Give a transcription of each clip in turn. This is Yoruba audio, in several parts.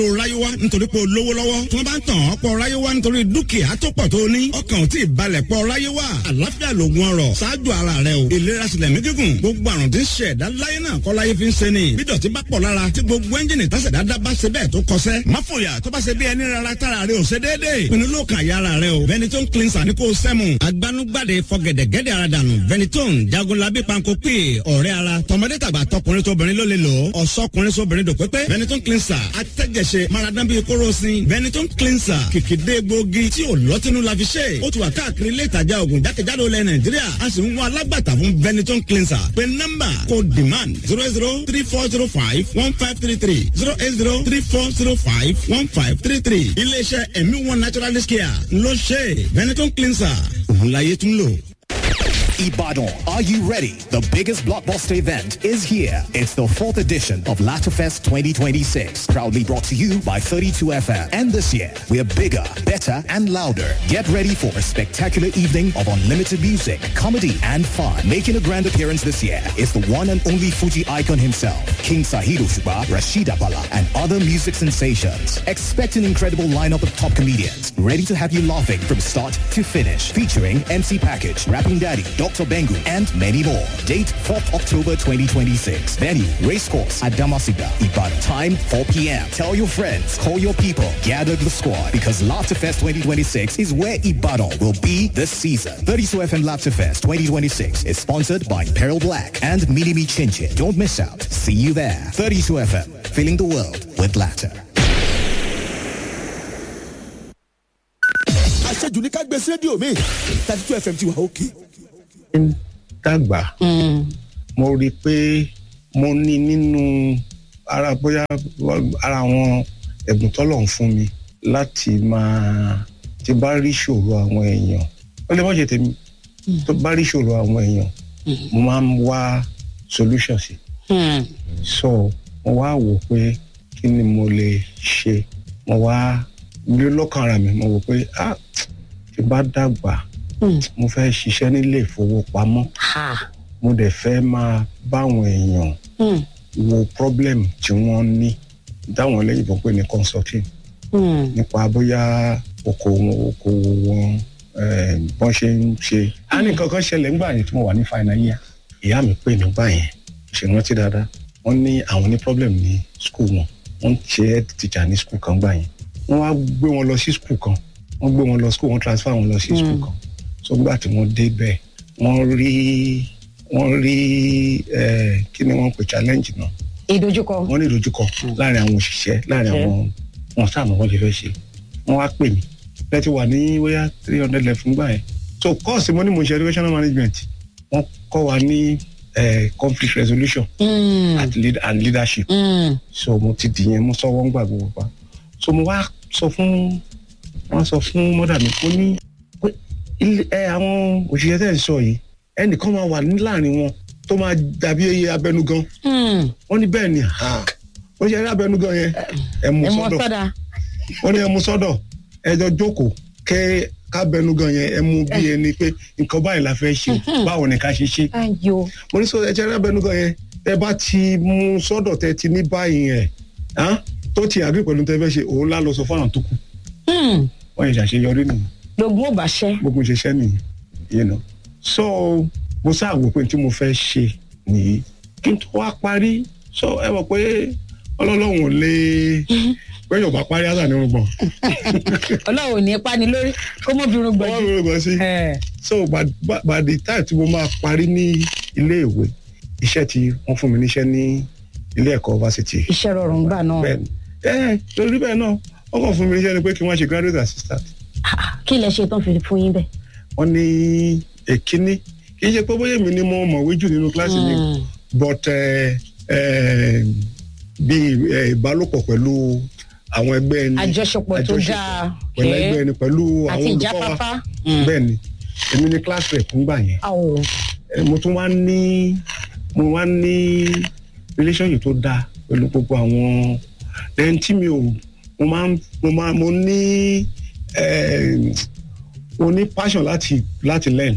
o ráyéwá nítorí pé o lówó lọ́wọ́ tí wọ́n bá ń tàn ọ́ pọ̀ ráyéwá nítorí dúkìá tó pọ̀ tó ní ọkàn ò tí ì balẹ̀ pọ̀ ráyéwá àlàáfíà lògùn ọrọ̀ ṣáájú ara rẹ o ìlera sílẹ̀ mí gígùn gbogbo àrùn tí ń ṣe ẹ̀dá láyé náà kọ́ láyé fi ń ṣe ni bí dọ̀tí bá pọ̀ lára tí gbogbo ẹ́ńjìnì tásẹ̀dá dá bá ṣe bẹ́ẹ̀ tó kọsẹ́ má fòyà tó bá ṣe bí ẹni rárá tára rẹ ò ṣe déédéé pinnu ló kàn yá ara rẹ o Benetton cleanser ní kò sẹ́mu agbanugbade fọgẹ̀dẹ̀gẹ̀dẹ̀ ara dànù Benetton jagunlabi panko pè ọ̀rẹ́ ara tọmọdé tàgbà tọkùnrin tóbìnrin ló lè lò ó ọ̀sọ́kùnrin sóbìnrin dò pépé Benetton cleanser atẹ́jẹsẹ maradan bíi kóròsìn Benetton cleanser kìkìdé gbòógì tí ò lọ́tínú la fi ṣe ó ti wà káàkiri ilé ìtajà oògùn jákèjádò ilẹ̀ Nàìjíríà a sì ń wá alágbàtà fún Benetton cleanser pé nọ́mbà kò demand zero zero three four zero five one five three three zero eight zero three four zero five one five three three iléeṣẹ́ ẹ̀mí wọn naturalist care ló ṣe Benetton cleanser òun láyé tún lò. Ibadan, are you ready? The biggest blockbuster event is here. It's the fourth edition of Latafest 2026, proudly brought to you by 32FM. And this year, we're bigger, better, and louder. Get ready for a spectacular evening of unlimited music, comedy, and fun. Making a grand appearance this year is the one and only Fuji icon himself, King Sahiro Shuba, Rashid Abala, and other music sensations. Expect an incredible lineup of top comedians, ready to have you laughing from start to finish. Featuring MC Package, Rapping Daddy, Dr. Bengu, and many more. Date 4th October 2026. Venue, Racecourse at Damasiga, Ibadan. Time 4 p.m. Tell your friends, call your people, gather the squad because Laughterfest 2026 is where Ibadan will be this season. 32 FM Laughterfest 2026 is sponsored by Peril Black and Minimi Chinchin. Don't miss out. See you there. 32 FM, filling the world with laughter. àṣejù ní ká gbé sí rédíò mi thirty two fm ti wà òkè. ń dàgbà mo rí i pé mo ní nínú ara bóyá ara àwọn ẹ̀bùn tọ́lọ̀ ń fún mi láti máa tí bá rí ìṣòro àwọn èèyàn ó lè má ṣe tèmi tó bá rí ìṣòro àwọn èèyàn mo máa ń wá solution sí so mo wá wò pé kí ni mo lè ṣe mo wá ní lọ́kàn ara mi mo wò pé ah tí bá dàgbà mo fẹ́ ṣiṣẹ́ nílé ìfowópamọ́ mo dẹ̀ fẹ́ máa báwọn èèyàn wo problem tí wọ́n ní dáwọn olóyìnbó pé ní consulting nípa bóyá okòwò okòwò wọn eh, bọ́n ṣe ń ṣe. a ní nǹkan kan ṣẹlẹ̀ ńgbà yẹn tí mo wà ní final year ìyá mi pè nígbà yẹn ṣe rántí dáadáa wọ́n ní àwọn ní problem ní school wọn wọ́n ṣe head teacher ní school kan gbà yẹn wọ́n wá gbé wọn lọ sí school kan wọ́n gbé wọn lọ school wọ́n transfer wọn lọ sí school kan so gbà tí wọ́n dé bẹ́ẹ̀ wọ́n rí wọ́n rí eh, kí ni wọ́n pè challenge náà ìdojúkọ. wọ́n ní ìdojúkọ láàrin àwọn òṣìṣẹ́ láàrin àwọn wọn sáàmù wọn lè fẹ́ ṣe wọ́n wá pè mí lẹ́tí wà ní wíyá three hundred left fún gbà yẹn so course mo ní mo ṣe educational management wọ́n kọ́ wa ní eh, conflict resolution and, lead, and leadership so mo ti dìyẹn mo sọ wọ́n gbà gbogbo pa so mo wá sọ fún wọ́n sọ fún mọ́dà mi ó ní pé ilé ẹ àwọn òṣìṣẹ́ tẹ̀ ń sọ yìí ẹnìkan máa wà ní láàrin wọn tó máa dàbí eye abẹnugan wọ́n ní bẹ́ẹ̀ ni ha ó ṣe eré abẹnugan yẹn ẹ mú ẹ mọ sọ́dọ̀ sọdà. wọ́n ní ẹ mú sọ́dọ̀ ẹ jọ jókòó kẹ́ kábẹnugan yẹn ẹ mú bí ẹni pé nǹkan báyìí la fẹ́ ṣe báwo ni ká ṣe ṣe ayo. mo ní sọ ẹ ṣe eré abẹnugan yẹn ẹ bá ti mú sọ́dọ̀ tẹ ti ní báyìí yẹn hàn, tó ti àgbẹ̀ pẹ̀lú tẹ fẹ́ ṣe òun lá lọ sọ fún àwọn tó kù wọ́n yẹ ṣàṣeyọrí nìyẹn lógún ò bá ṣẹ́. gbogbo ṣiṣẹ́ nìyẹn you know so mo sáà wò pé tí mo fẹ́ ṣe nìyí kí n tó wá parí so ẹ mọ̀ pé ọlọ́lọ́hún ò lè pé yóò bá parí àtà ní orúgbọ̀n ọlọ́run ò ní pa ni lórí kó mọ́ bírun ọwọ́ mi gbọ̀jú. orúgbọ̀n sí so by, by, by the time tí mo máa parí ní ilé ìwé iṣẹ́ tí wọ́n fún mi níṣẹ́ ní ilé ẹ̀kọ́ fásitì iṣẹ́ rọrùn gbà náà. bẹ́ẹ̀ ni ẹ torí bẹ́ẹ̀ náà wọ́n kàn fún mi níṣẹ́ ni pé kí wọ́n ṣe graduate assistant kí lẹ ṣe tán fi fún yín bẹ́ẹ̀. wọ́n ní èkíní kì í ṣe pé bóyá èmi ni mo mọ̀wé jù nínú kíláàsì mi o, but eh, eh, bí eh, ìbálòpọ̀ pẹ̀lú àwọn ẹgbẹ́ ẹni àjọṣepọ̀ tó àjọṣepọ̀ dáa. pẹ̀lú ẹgbẹ́ ẹni pẹ̀lú àti àwọn olùkọ́ ìjáfáfá. wa bẹ́ẹ̀ ni èmi ni class rep ńgbà yẹn àwọ̀ Eh, mo tún wá ní mo wá ní relationship tó dáa pẹ̀lú gbogbo àwọn ẹni tí mi ò mo máa ń mo máa mo ní eh, mo ní passion láti láti learn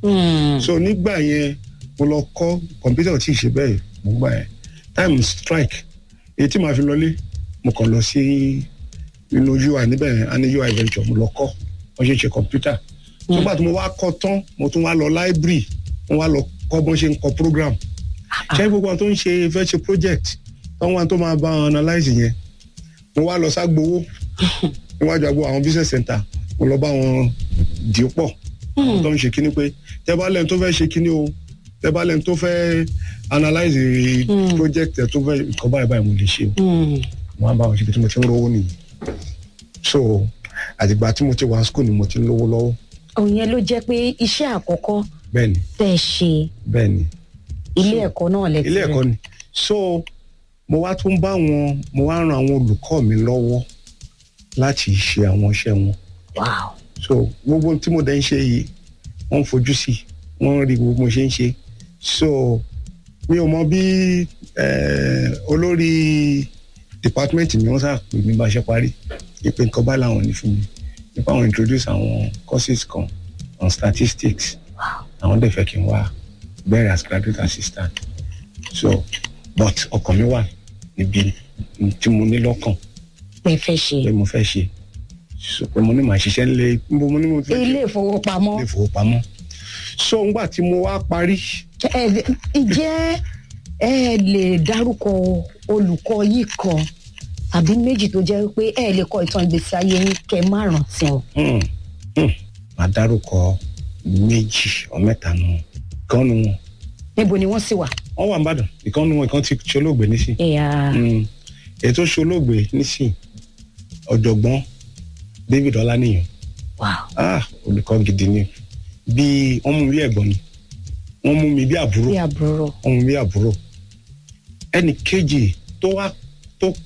so nígbà yẹn mo lọ kọ́ kọ̀mpútà tí ì ṣe bẹ́ẹ̀ mo gbà yẹn time strike èyí tí màá fi lọlé mo kàn lọ sí inú ui níbẹ̀ a ní ui venture mo lọ kọ́ wọ́n ṣe ṣe kọ̀mpútà nígbà tí mo wá kọ́ tán mo tún wá lọ library mo wá lọ kọ́ bọ́n ṣe ń kọ program ṣé gbogbo àwọn tó ń ṣe fẹ́ ṣe project táwọn wa tó máa bá wọn analyse yẹn mo wá lọ ságbowó níwájú àgbo àwọn business center mo lọ bá wọn dì í pọ̀ àwọn tó ń ṣe kíní pé tẹ́ bá lẹ́nu tó fẹ́ ṣe kíní o tẹ́ bá lẹ́nu tó fẹ́ analyse project ẹ̀ tó fẹ́ nǹkan báyìí báyìí mo lè ṣe o mo wá bá wọn ṣe bí tí mo ti ń rówó nìyí so àtìgbà tí mo ti wá school ni mo ti ń lówó lọ́wọ́ òun yẹn ló jẹ́ pé iṣẹ́ àkọ́kọ́ bẹ́ẹ̀ ni tẹ́ ẹ ṣe bẹ́ẹ̀ ni ilé ẹ̀kọ́ náà lẹ ti ilé rẹ̀. ẹ̀kọ́ ni so mo wá tún bá wọn mo wá ran àwọn olùkọ́ mi lọ́wọ́ láti ṣe àwọn iṣẹ́ wọn wow so gbogbo ohun tí mo dẹ̀ ń ṣe yìí wọ́n ń fojú sí wọ́n ń rí gbogbo mo ṣe ń ṣe so mi ò mọ bí eh, olórí department mi wọ́n sá pè mí bá ṣe parí ìpè nǹkan bá làwọn ní fún mi nípa àwọn introduce àwọn courses kan on statistics àwọn dẹ̀ fẹ́ kí n wá bẹ̀rẹ̀ as graduate assistant so but ọkàn mi wà níbi tí mo ní lọ́kàn pé fẹ́ ṣe pé mo fẹ́ ṣe so pé mo ní màá ṣiṣẹ́ nílé mo mo ní mo fẹ́ ṣe ilé ìfowópamọ́ ilé ìfowópamọ́ so ngbà tí mo wá parí ẹ ǹjẹ́ ẹ lè dárúkọ olùkọ́ yìí kan àbí méjì tó jẹ́ pé ẹ lè kọ ìtàn ìgbésí ayé yín kẹ́ má rántí wọn. hmm, hmm, màá dárúkọ méjì ọ mẹ́ta nù kan nu wọn níbo ni wọ́n sì wà. wọ́n wà nìbàdàn ìkan nu wọn ìkan ti ṣolóògbé nísìn ẹ̀yà Hmm, èyí tó ṣolóògbé nísìn ọ̀jọ̀gbọ́n David Ọláníyàn wow ah olùkọ́ gidi ni bí wọ́n mú mi bí ẹ̀gbọ́n ni wọ́n mú mi bí àbúrò bí àbúrò wọ́n mú mi bí àbúrò ẹnì kejì tó wá tó